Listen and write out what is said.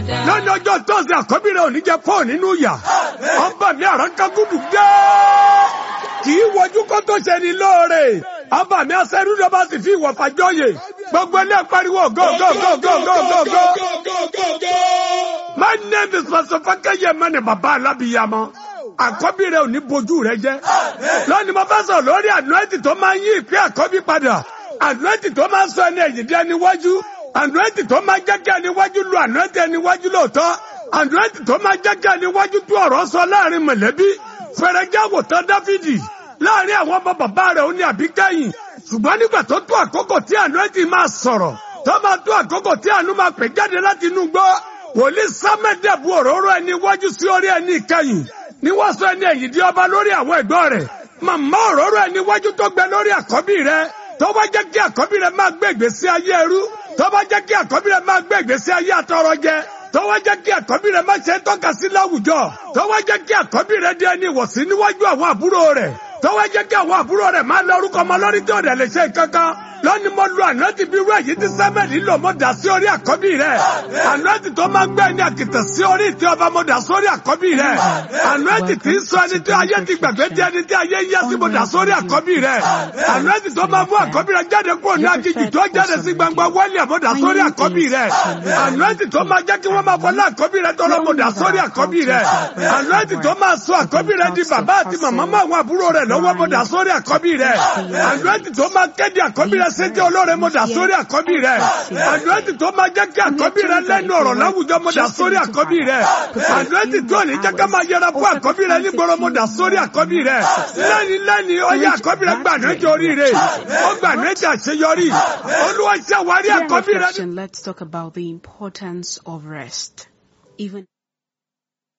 lọ́nà ọjọ́ tọ́sí àkọ́bí rẹ̀ ò ní jẹ́ fóònù nínú yà ọba mi àràkàgùdù dé kì í wojú kó tó ṣe ni lóore ọba mi asẹ́rú ló bá sì fi ìwọ̀ fàjọyè gbogbo ilé pariwo go go go go go go go. my name is pastor fakeye mani baba alabiyamọ àkọ́bí rẹ̀ ò ní bojú rẹ̀ jẹ́ lónìí mo fẹ́ sọ̀rọ̀ lórí ànúẹ́tì tó máa ń yí ìpín àkọ́bí padà ànúẹ́tì tó máa ń sọ ẹni ẹ̀yìn dí ẹni wájú ànúẹ́tì tó máa ń jẹ́ kí ẹni wájú lu ànúẹ́tì ẹni wájú lóòótọ́ ànúẹ́tì tó máa ń jẹ́ kí ẹni wájú tú ọ̀rọ̀ sọ láàrin mọ̀lẹ́bí fẹ̀rẹ̀jẹ̀ àwòtán dáfídì láàrin àwọn ọmọ bàbá rẹ̀ ó ní àbíkẹ́yìn ṣùgbọ́n nígbà tó tó àkókò tí ànúẹ́tì máa sọ̀rọ̀ tó máa tó àkókò tí àánú máa pè jáde láti inú gbọ́ wòlíì sámẹ́dẹ̀bù òróró ẹni wájú sí orí ẹni ìkẹyìn ni wọ́n sọ ẹni ẹ̀yìn di ọba lórí àwọn ẹ̀gbọ́n rẹ̀ màmá òróró ẹni wájú tó gbẹ lórí àkọ́bí rẹ̀ tó bá jẹ́ kí àkọ́bí rẹ̀ máa gbé ìgbésí ayé ẹrú tó bá jẹ́ kí àkọ́bí rẹ̀ máa gbé ìgbésí ayé àtọrọ jẹ tó wá jẹ́ kí àkọ́bí rẹ̀ máa ṣe tọ́ka sí láwùjọ tó wá jẹ́ kí àkọ́bí rẹ̀ di ẹni ìwọ̀sí níwájú àwọn àbúrò rẹ̀ tó wá jẹ́ kí àwọn àbúrò rẹ̀ máa lọ orúkọ ọmọ lórí tí ọ̀dẹ̀ lè ṣe kankan lónìí mo lu ànáàtì bí irú èyí tí sẹ́mẹ̀lì lò mo dà sí orí àkọ́bí rẹ̀ ànáàtì tó máa ń gbé ẹni àkìtàn sí orí ìtì ọba mo dà sórí àkọ́bí rẹ̀ ànáàtì tí ń sọ ẹni tí ayé ti gbàgbé di ẹni tí ayé ń yẹ sí mo dà sórí àkọ́bí rẹ̀ ànáàtì tó máa mú àkọ́bí rẹ̀ jáde kúrò ní aginjù tó jáde sí gbangba wọ́ọ̀lì mo dà sórí àkọ́bí rẹ̀ ànáàtì tó máa jẹ́ kí wọ́n máa fọlá àkọ́bí rẹ̀ tọ́lọ́ mo dà sórí àkọ́bí rẹ̀ ànáàtì tó máa sọ àkọ́bí rẹ̀ di bàbá àti màmá mọ́ àwọn àbúrò rẹ̀ lọ́wọ́ mo dà sórí àkọ́bí rẹ̀ ànáàtì tó máa kéde àkọ́bí rẹ̀ sétí olóore mo dà sórí àkọ́bí rẹ̀ àdúrẹ́tì tó máa jẹ́ kí àkọ́bí rẹ̀ lẹ́nu ọ̀rọ̀ láwùjọ mo dà sórí àkọ́bí rẹ̀ àdúrẹ́tì tó ní jẹ́ ká máa yẹra fún àkọ́bí rẹ̀ nígboro mo dà sórí àkọ́bí rẹ̀ lẹ́ni lẹ́ni ọyẹ àkọ́bí rẹ̀ gbà ní oríire ó gbà ní àṣeyọrí olúwa ṣàwárí àkọ́bí rẹ̀. Let's talk about the importance of rest. Even